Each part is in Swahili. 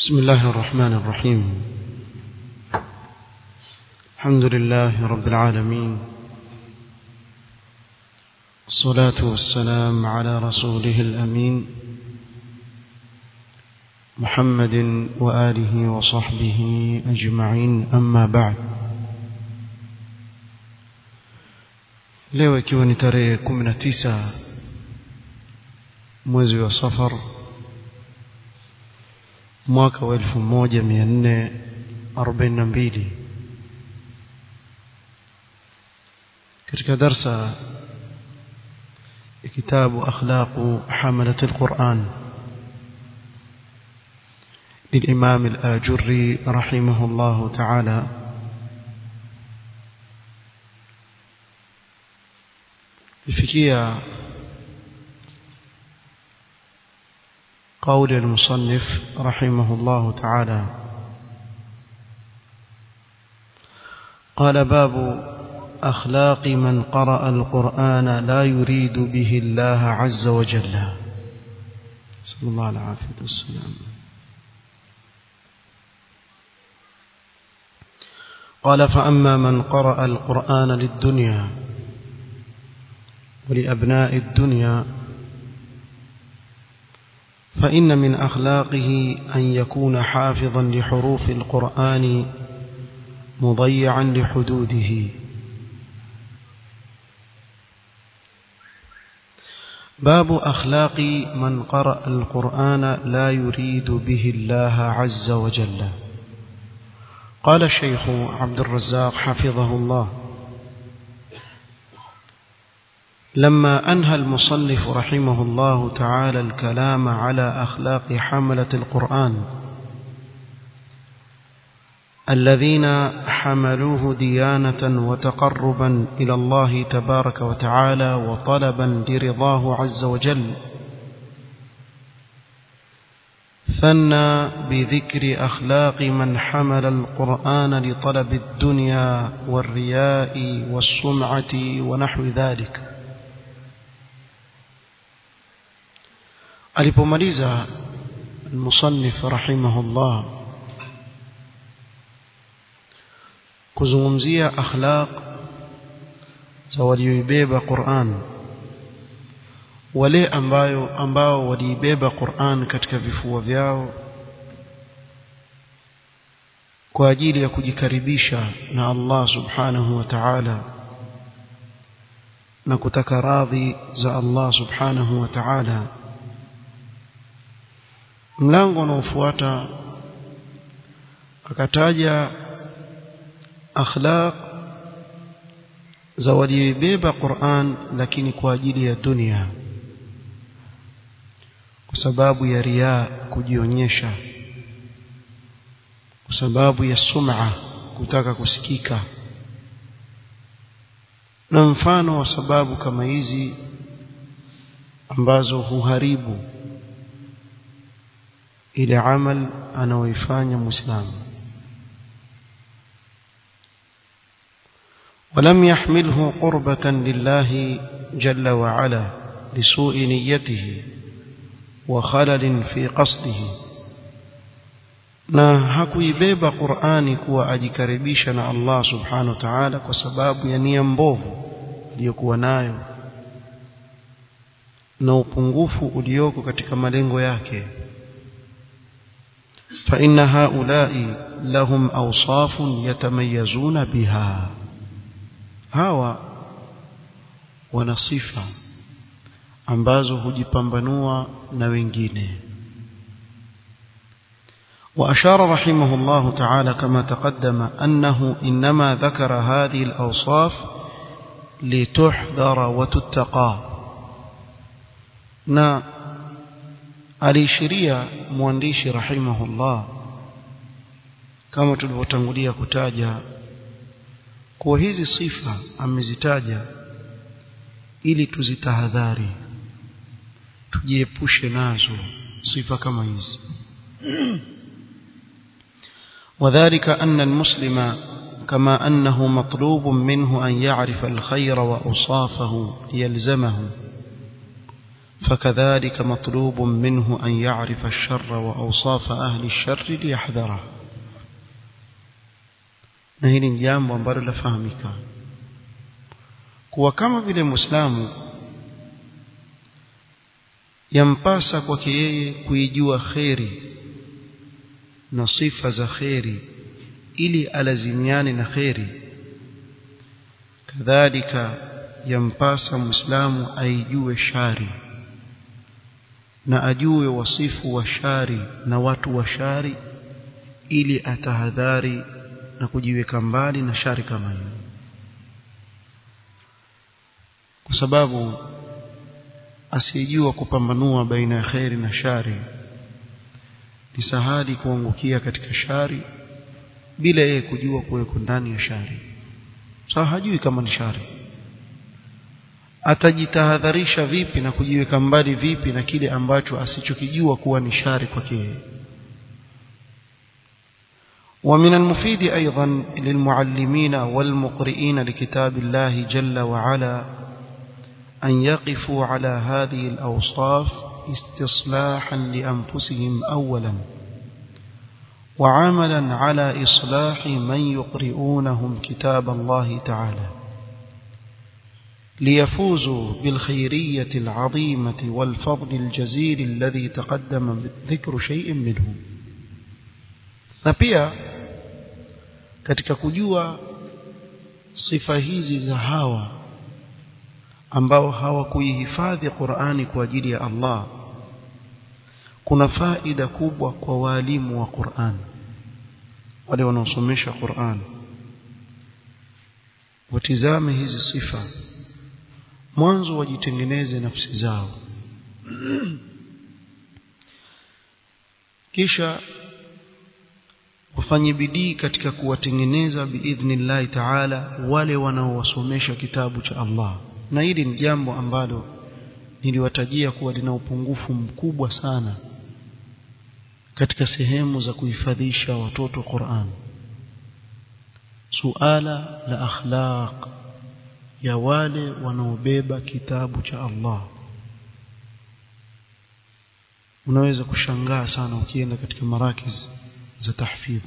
بسم الله الرحمن الرحيم الحمد لله رب العالمين الصلاة والسلام على رسوله الأمين محمد وآله وصحبه أجمعين أما بعد leo ikiwa ni tarehe 19 mwezi wa safar mwaka wa 1442 katika darsa ya kitabu akhlaqu hamalat alquran للإمام الآجري رحمه الله تعالى لفكية قول المصنف رحمه الله تعالى قال باب أخلاق من قرأ القرآن لا يريد به الله عز وجل صلى الله العافية والسلام قال فأما من قرأ القرآن للدنيا ولأبناء الدنيا فإن من أخلاقه أن يكون حافظا لحروف القرآن مضيعا لحدوده باب أخلاق من قرأ القرآن لا يريد به الله عز وجل قال الشيخ عبد الرزاق حفظه الله لما أنهى المصنف رحمه الله تعالى الكلام على أخلاق حملة القرآن الذين حملوه ديانة وتقربا إلى الله تبارك وتعالى وطلبا لرضاه عز وجل ثنى بذكر أخلاق من حمل القرآن لطلب الدنيا والرياء والسمعة ونحو ذلك alipomaliza المصنف رحمه الله kuzungumzia akhlaq za walioibeba Qur'an wale ambayo ambao waliibeba Qur'an katika vifua vyao kwa ajili ya kujikaribisha na Allah subhanahu wa ta'ala na kutaka radhi za Allah subhanahu wa ta'ala mlango unaofuata akataja akhlaq za walioibeba Qur'an lakini kwa ajili ya dunia kwa sababu ya riaa kujionyesha kwa sababu ya sum'a kutaka kusikika na mfano wa sababu kama hizi ambazo huharibu ile amal anaoifanya muislamu ولم يحمله قربة لله جل وعلا لسوء نيته وخلل في قصده na hakuibeba Qur'ani kuwa ajikaribisha na Allah subhanahu wa ta'ala kwa sababu ya nia mbovu aliyokuwa nayo na upungufu ulioko katika malengo yake fa inna haula'i lahum awsafun yatamayazuna biha hawa wana sifa ambazo hujipambanua na wengine وأشار رحمه الله تعالى كما تقدم أنه إنما ذكر هذه الأوصاف لتحذر وتتقى na alishiria mwandishi rahimahullah kama tulivyotangulia kutaja kuwa hizi sifa amezitaja ili tuzitahadhari tujiepushe nazo sifa kama hizi وذلك أن المسلم كما أنه مطلوب منه أن يعرف الخير وأوصافه ليلزمه فكذلك مطلوب منه أن يعرف الشر وأوصاف أهل الشر ليحذره na hili ni jambo ambalo lafahamika kuwa kama vile muislamu yampasa kwake yeye kuijua kheri na sifa za kheri ili alazimiane na kheri kadhalika yampasa muislamu aijue shari na ajue wasifu wa shari na watu wa shari ili atahadhari na kujiweka mbali na shari kama hiyo kwa sababu asiyejua kupambanua baina ya kheri na shari ni sahali kuangukia katika shari bila yeye kujua kuweko ndani ya shari sawa hajui kama ni shari atajitahadharisha vipi na kujiweka mbali vipi na kile ambacho asichokijua kuwa ni shari kwake yeye ومن المفيد أيضا للمعلمين والمقرئين لكتاب الله جل وعلا أن يقفوا على هذه الأوصاف استصلاحا لأنفسهم أولا وعملا على إصلاح من يقرئونهم كتاب الله تعالى ليفوزوا بالخيرية العظيمة والفضل الجزيل الذي تقدم ذكر شيء منه na pia katika kujua sifa hizi za hawa ambao hawakuihifadhi Qur'ani kwa ajili ya Allah kuna faida kubwa kwa walimu wa Qur'an wale wanaosomesha Qur'an watizame hizi sifa mwanzo wajitengeneze nafsi zao kisha wafanye bidii katika kuwatengeneza biidhnillahi taala wale wanaowasomesha kitabu cha Allah na hili ni jambo ambalo niliwatajia kuwa lina upungufu mkubwa sana katika sehemu za kuhifadhisha watoto Qur'an suala la akhlaq ya wale wanaobeba kitabu cha Allah unaweza kushangaa sana ukienda katika marakiz za tahfidh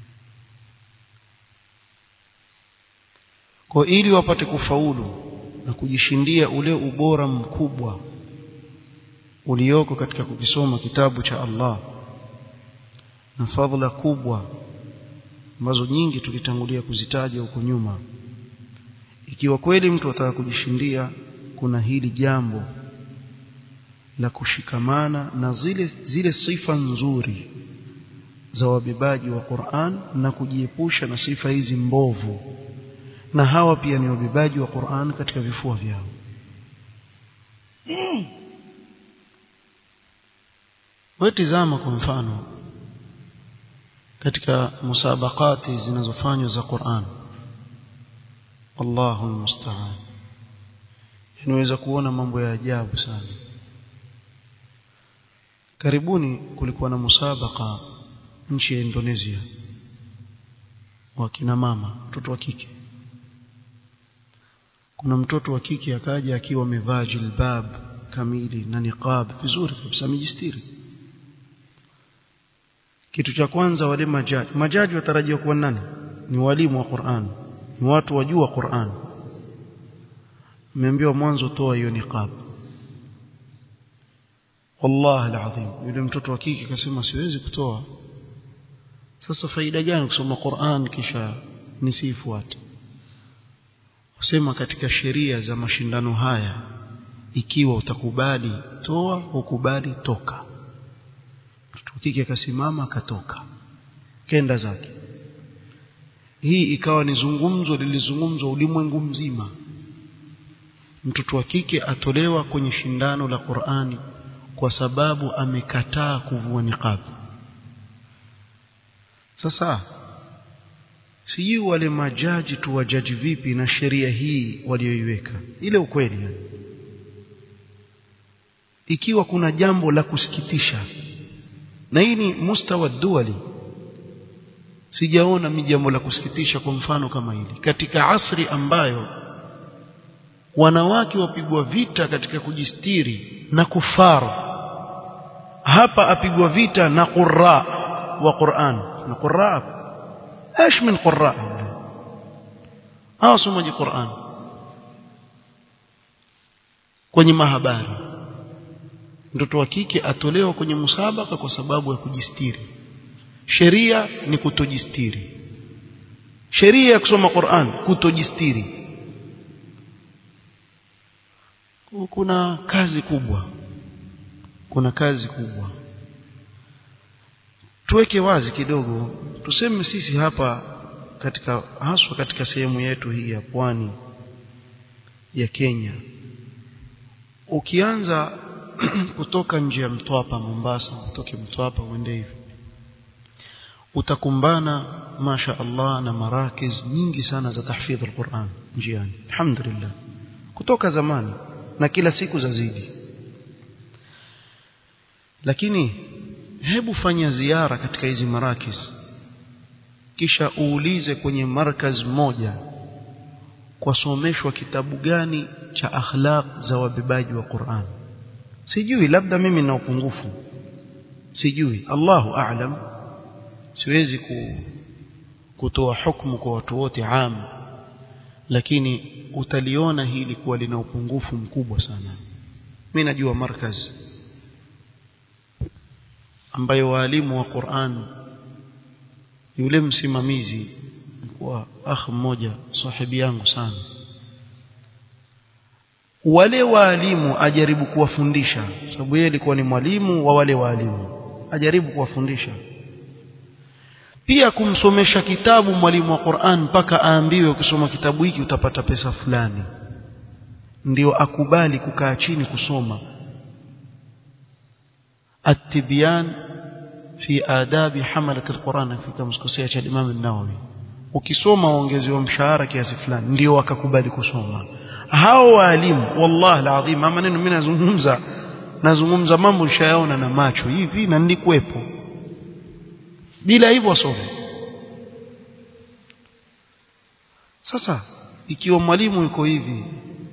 kwa ili wapate kufaulu na kujishindia ule ubora mkubwa ulioko katika kukisoma kitabu cha Allah na fadhila kubwa ambazo nyingi tulitangulia kuzitaja huko nyuma ikiwa kweli mtu ataka kujishindia kuna hili jambo la kushikamana na zile zile sifa nzuri za wabebaji wa Qur'an na kujiepusha na sifa hizi mbovu na hawa pia ni wabebaji wa Qur'an katika vifua vyao wewe tizama kwa mfano katika musabakati zinazofanywa za Qur'an Allahu musta'an unaweza kuona mambo ya ajabu sana karibuni kulikuwa na musabaka nchi ya Indonesia wa kina mama mtoto wa kike kuna mtoto wa kike akaja akiwa amevaa jilbab kamili na niqab vizuri kabisa amejistiri kitu cha kwanza wale majaji majaji watarajiwa kuwa nani ni walimu wa Qur'an ni watu wajua Qur'an umeambiwa mwanzo toa hiyo niqab wallahi alazim yule mtoto wa kike akasema siwezi kutoa sasa faida gani kusoma Qur'an kisha nisifuate kusema katika sheria za mashindano haya ikiwa utakubali toa ukubali toka mtoto kike akasimama akatoka kenda zake hii ikawa ni zungumzo lilizungumzwa ulimwengu mzima mtoto wa kike atolewa kwenye shindano la Qur'ani kwa sababu amekataa kuvua niqab sasa sijui wale majaji tu wajaji vipi na sheria hii walioiweka ile ukweli yani. ikiwa kuna jambo la kusikitisha na hii ni mustawa duali sijaona mi jambo la kusikitisha kwa mfano kama hili katika asri ambayo wanawake wapigwa vita katika kujistiri na kufar hapa apigwa vita na qurra wa Qur'an na qurra ايش من قراء hao somaji Qur'an kwenye mahabari mtoto wa kike atolewa kwenye musabaka kwa sababu ya kujistiri sheria ni kutojistiri sheria ya kusoma Qur'an kutojistiri kuna kazi kubwa kuna kazi kubwa tuweke wazi kidogo tuseme sisi hapa katika haswa katika sehemu yetu hii ya pwani ya Kenya ukianza kutoka nje ya Mtwapa Mombasa utoke Mtwapa uende hivi utakumbana masha Allah na marakiz nyingi sana za tahfidh al-Qur'an njiani alhamdulillah kutoka zamani na kila siku zazidi lakini hebu fanya ziara katika hizi marakis kisha uulize kwenye markaz moja kwasomeshwa kitabu gani cha akhlaq za wabebaji wa Qur'an sijui labda mimi na upungufu sijui Allahu a'lam siwezi ku, kutoa hukumu kwa watu wote am lakini utaliona hili kuwa lina upungufu mkubwa sana mimi najua markaz ambayo walimu wa Qur'an yule msimamizi alikuwa akh mmoja sahibi yangu sana wale walimu ajaribu kuwafundisha sababu yeye alikuwa ni mwalimu wa wale walimu ajaribu kuwafundisha pia kumsomesha kitabu mwalimu wa Qur'an mpaka aambiwe ukisoma kitabu hiki utapata pesa fulani ndio akubali kukaa chini kusoma التبيان في آداب حملة القرآن في كمسكوسية cha Imam an-Nawawi ukisoma uongezewa mshahara kiasi fulani ndio wakakubali kusoma hao walimu wallahi alazim maneno mimi nazungumza nazungumza mambo nishayaona na macho hivi na nilikuwepo bila hivyo wasome sasa ikiwa mwalimu yuko hivi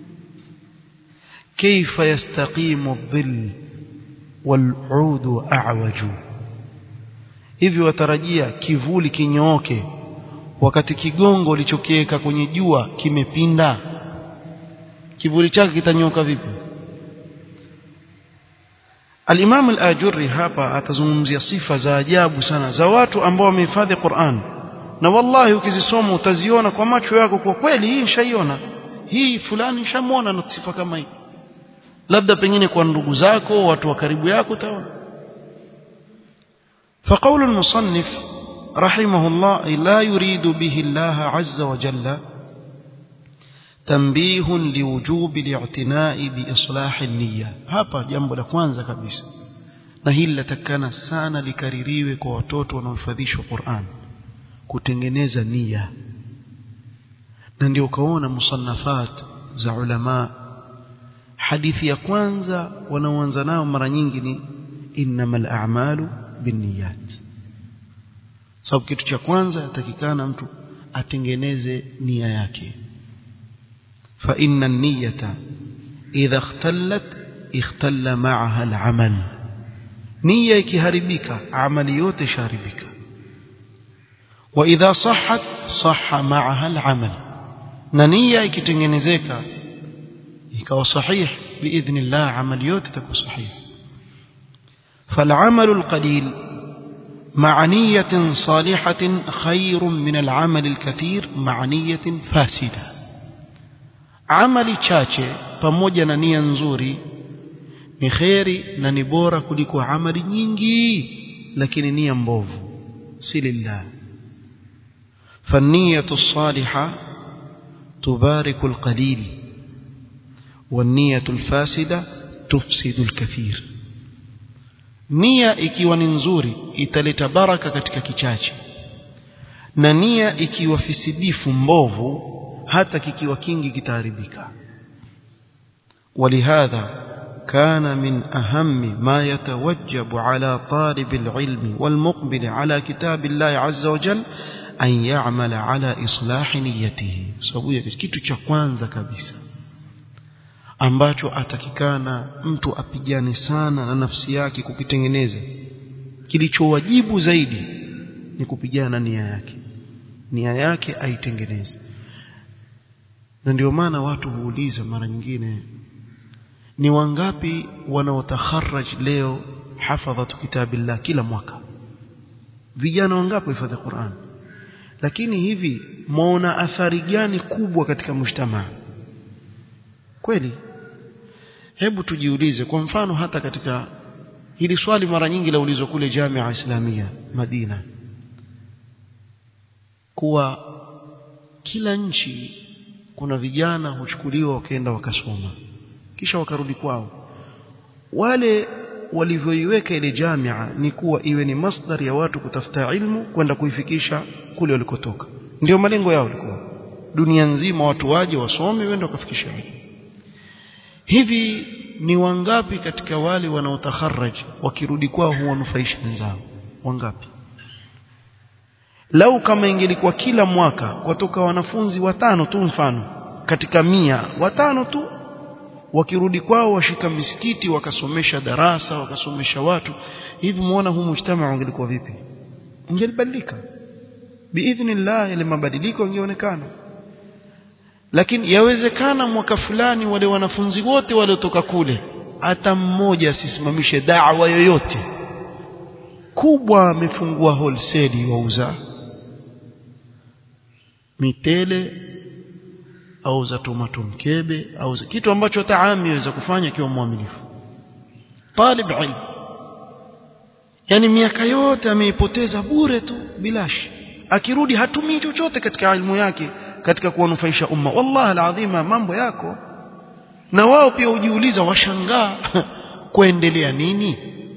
kaifa yastaqimu dhill والعود أعوج hivi watarajia kivuli kinyooke wakati kigongo ulichokiweka kwenye jua kimepinda kivuli chake kitanyoka vipi Al-Imam Al-Ajurri hapa atazungumzia sifa za ajabu sana za watu ambao wamehifadhi Qur'an na wallahi ukizisoma utaziona kwa macho yako kwa kweli hii nishaiona hii fulani nishamuona na sifa kama hii labda pengine kwa ndugu zako watu wa karibu yako utaona فقول المصنف رحمه الله لا يريد به الله عز وجل تنبيه لوجوب الاعتناء بإصلاح النية hapa jambo la kwanza kabisa na hili latakana sana likaririwe kwa watoto wanaohifadhishwa Qur'an kutengeneza nia na ndio ukaona musannafat za ulama hadithi ya kwanza wanaoanza nao mara nyingi ni innamal a'malu binniyat sababu kitu cha kwanza yatakikana mtu atengeneze nia yake fa inna an-niyata idha ikhtallat ikhtalla ma'aha al-amal nia ikiharibika amali yote isharibika wa idha sahhat sahha ma'aha al-amal na nia ikitengenezeka ikawa sahih biidhnillah amali yote itakuwa sahih فالعمل القليل مع نية صالحة خير من العمل الكثير مع نية فاسدة عمل chache pamoja na nia nzuri ni khairi na ni bora kuliko amali nyingi lakini nia mbovu si lillah فالنية الصالحة تبارك القليل والنية الفاسدة تفسد الكثير nia ikiwa ni nzuri italeta baraka katika kichache na nia ikiwa fisidifu mbovu hata kikiwa kingi kitaharibika ولهذا كان من أهم ما يتوجب على طالب العلم والمقبل على كتاب الله عز وجل أن يعمل على إصلاح نيته سوية kitu cha kwanza kabisa ambacho atakikana mtu apigane sana na nafsi yake kukitengeneza kilichowajibu zaidi ni kupigana na nia yake nia yake aitengeneze na ndio maana watu huuliza mara nyingine ni wangapi wanaotakharaj leo hafadhatu kitabillah kila mwaka vijana wangapi hifadhi Qur'an lakini hivi muona athari gani kubwa katika mujtamaa kweli hebu tujiulize kwa mfano hata katika hili swali mara nyingi laulizwa kule Jamia Islamia Madina kuwa kila nchi kuna vijana huchukuliwa wakaenda wakasoma kisha wakarudi kwao wale walivyoiweka ile jamia ni kuwa iwe ni masdar ya watu kutafuta ilmu kwenda kuifikisha kule walikotoka ndio malengo yao yalikuwa dunia nzima watu waje wasome wende wakafikisha ilmu hivi ni wangapi katika wale wanaotakharaj wakirudi kwao huwanufaisha wenzao wangapi lau kama ingelikuwa kila mwaka kutoka wanafunzi watano tu mfano katika mia watano tu wakirudi kwao washika misikiti wakasomesha darasa wakasomesha watu hivi muona huu mujtamaa ungelikuwa vipi ungelibadilika biidhnillah ile mabadiliko yangeonekana lakini yawezekana mwaka fulani wale wanafunzi wote waliotoka kule hata mmoja asisimamishe da'wa yoyote kubwa amefungua wholesale wauza mitele au za tomato mkebe au za kitu ambacho taami yaweza kufanya akiwa mwaminifu talib ilm yani miaka yote ameipoteza bure tu bilashi akirudi hatumii chochote katika elimu yake katika kuwanufaisha umma wallahi alazima mambo yako na wao pia hujiuliza washangaa kuendelea nini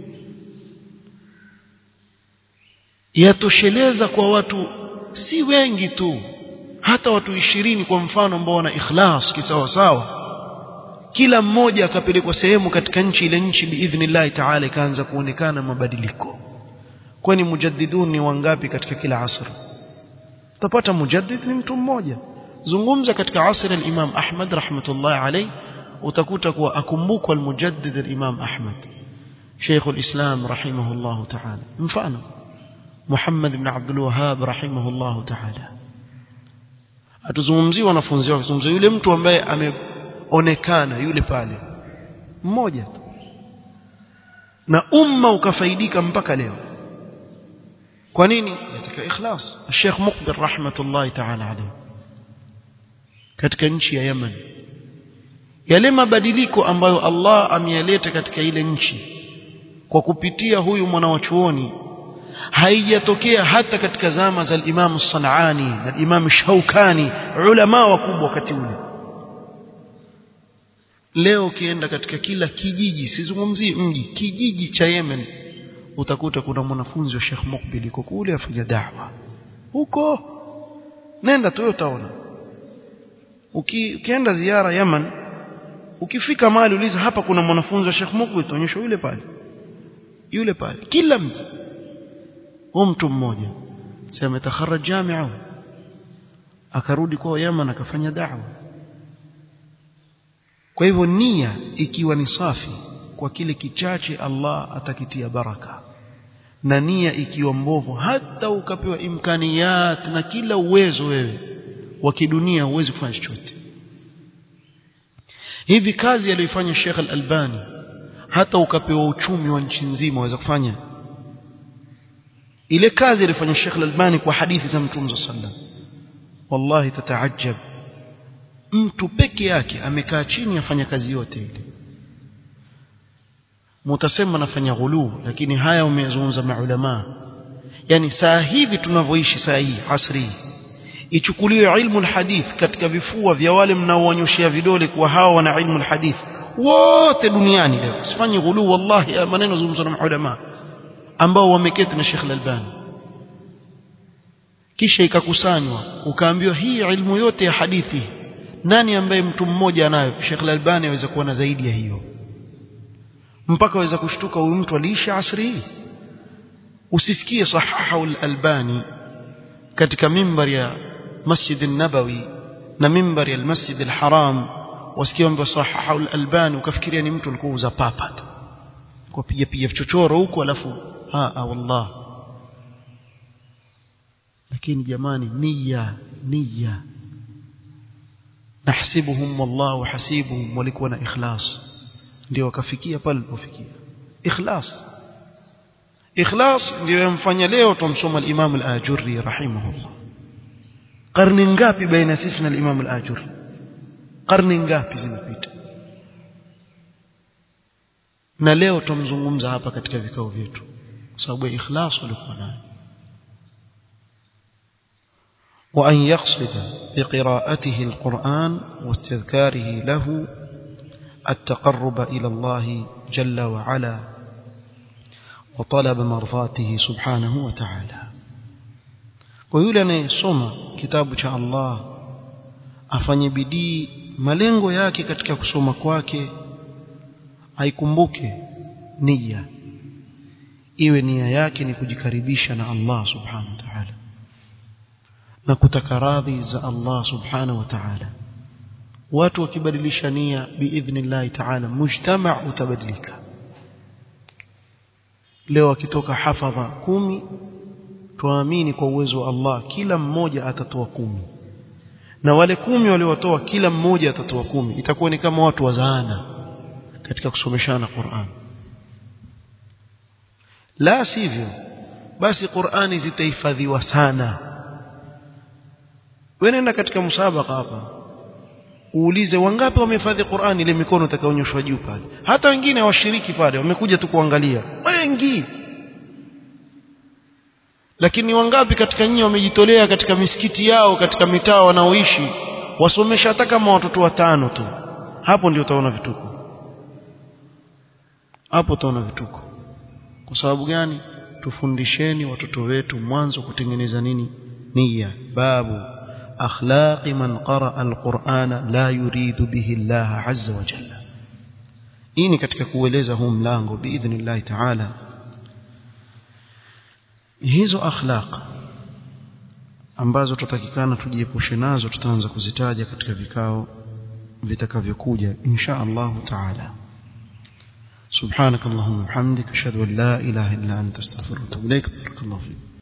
yatosheleza kwa watu si wengi tu hata watu ishirini kwa mfano ambao wana ikhlas kisawa sawa kila mmoja akapelekwa sehemu katika nchi ile nchi biidhnillah taala ikaanza kuonekana mabadiliko kwani mujaddidun ni wangapi katika kila asr utapata mujaddid ni mtu mmoja zungumza katika asr al-Imam Ahmad rahmatullah alayh utakuta kuwa akumbukwa al-mujaddid al-Imam Ahmad Sheikh al-Islam rahimahullah ta'ala mfano Muhammad ibn Abdul Wahhab rahimahullah ta'ala atuzungumzie wanafunzi wake zungumzie yule mtu ambaye ameonekana yule pale mmoja tu na umma ukafaidika mpaka leo kwa nini katika ikhlas Sheikh Muqbil rahmatullahi ta'ala alayhi katika nchi ya Yemen yale mabadiliko ambayo Allah ameyaleta katika ile nchi kwa kupitia huyu mwanawachuoni haijatokea hata katika zama za Imam Sanani na Imam Shaukani ulama wakubwa wakati ule leo ukienda katika kila kijiji sizungumzii mji kijiji cha Yemen utakuta kuna mwanafunzi wa Sheikh Mukbil yuko kule afanya da'wa huko nenda tu utaona Uki, ukienda ziara Yemen ukifika mahali uliza hapa kuna mwanafunzi wa Sheikh Mukbil utaonyeshwa yule pale yule pale kila mji huyo mtu mmoja sema ametakharaj jamia akarudi kwa Yemen akafanya da'wa kwa hivyo nia ikiwa ni safi kwa kile kichache Allah atakitia baraka na nia ikiwa mbovu hata ukapewa imkaniyat na kila uwezo wewe wa kidunia huwezi kufanya chochote hivi kazi aliyoifanya Sheikh Al-Albani hata ukapewa uchumi wa nchi nzima waweza kufanya ile kazi alifanya Sheikh Al-Albani kwa hadithi za Mtume sallam wallahi tataajab mtu peke yake amekaa chini afanya kazi yote ile mutasema nafanya ghulu lakini haya umezungumza maulama yani saa hivi tunavyoishi saa hii asri ichukuliwe ilmu alhadith katika vifua vya wale mnaowanyoshia vidole kwa hawa wana ilmu alhadith wote duniani leo sifanye ghulu wallahi maneno zungumza na maulama ambao wameketi na Sheikh Al-Albani kisha ikakusanywa ukaambiwa hii ilmu yote ya hadithi nani ambaye mtu mmoja anayo Sheikh Al-Albani aweza kuwa na zaidi ya hiyo mpaka aweza kushtuka huyu mtu aliishi asri hii usisikie sahaha al-Albani katika mimbar ya Masjid an-Nabawi na mimbar ya al-Masjid al-Haram wasikia mambo sahaha al-albani ukafikiria ni mtu alikuwa uza papa tu kwa piga piga chochoro huko alafu ha wallah lakini jamani nia nia nahsibuhum wallahu hasibuhum walikuwa na ikhlas ndio wakafikia pale walipofikia ikhlas ikhlas ndio yamfanya leo tumsoma al-Imam al-Ajurri rahimahullah karne ngapi baina sisi na al-Imam al-Ajurri karne ngapi zimepita na leo tumzungumza hapa katika vikao vyetu kwa sababu ya ikhlas walikuwa nayo وأن يقصد بقراءته القرآن واستذكاره له التقرب إلى الله جل وعلا وطلب مرضاته سبحانه وتعالى ويولى anayesoma kitabu cha Allah afanye bidii malengo yake katika kusoma kwake aikumbuke nia iwe nia yake ni kujikaribisha na Allah subhanahu wa ta'ala na kutaka radhi za Allah subhanahu wa ta'ala watu wakibadilisha nia biidhnillah ta'ala mujtama utabadilika leo akitoka hafadha kumi tuamini kwa uwezo wa Allah kila mmoja atatoa kumi na wale kumi waliotoa kila mmoja atatoa kumi itakuwa ni kama watu wazaana katika kusomeshana Qur'an la sivyo basi Qur'ani zitahifadhiwa sana wewe nenda katika musabaka hapa uulize wangapi wamehifadhi Qur'an ile mikono utakaonyeshwa juu pale hata wengine hawashiriki pale wamekuja tu kuangalia wengi lakini wangapi katika nyinyi wamejitolea katika misikiti yao katika mitaa wanaoishi wasomesha hata kama watoto watano tu hapo ndio utaona vituko hapo utaona vituko kwa sababu gani tufundisheni watoto wetu mwanzo kutengeneza nini nia babu أخلاق من قرأ القرآن لا يريد به الله عز وجل إني katika kueleza huu mlango biidhnillah ta'ala hizo akhlaq ambazo tutatakikana tujiepushe nazo tutaanza kuzitaja katika vikao vitakavyokuja insha Allah ta'ala سبحانك اللهم وبحمدك اشهد ان لا اله الا انت استغفرك واتوب اليك بارك الله فيك